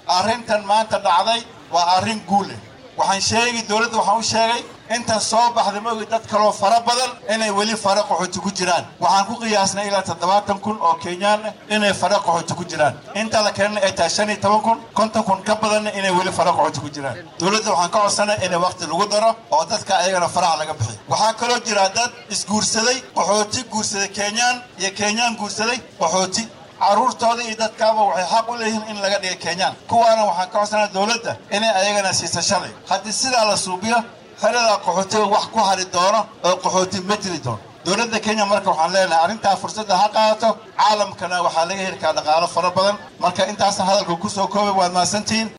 arrintan maanta dhacday waa arrin guul leh waxaan sheegi dowladda waxaan u sheegay intan soo baxda ma ogi dad kaloo fara badan inay weli fara qaxooti ku jiraan waxaan ku qiyaasnay ilaa toddobaatan kun oo kenyaan ah inay fara qaxooti ku jiraan inta la keenana ay tahay shan iyo toban kun konton kun ka badanna inay weli fara qaxooti ku jiraan dowladda waxaan ka codsanay inay waqti lagu daro oo dadka ayagana faraha laga bixiyo waxaa kaloo jira dad isguursaday qaxooti guursaday kenyaan iyo kenyaan guursaday qaxooti carruurtooda iyo dadkaaba waxay xaq u leeyihiin in laga dhigay kenyaan kuwaana waxaan ka codsanaa dowladda inay ayagana siisa shalay haddii sidaa la suubiyo xerada qaxootiga wax ku hari doono oo qaxooti ma jiri doono dowladda kenya marka waxaan leenahay arrintaa fursadda ha qaadato caalamkana waxaa laga heli karaa dhaqaalo fara badan marka intaasna hadalka ku soo koobay waad mahadsantihiin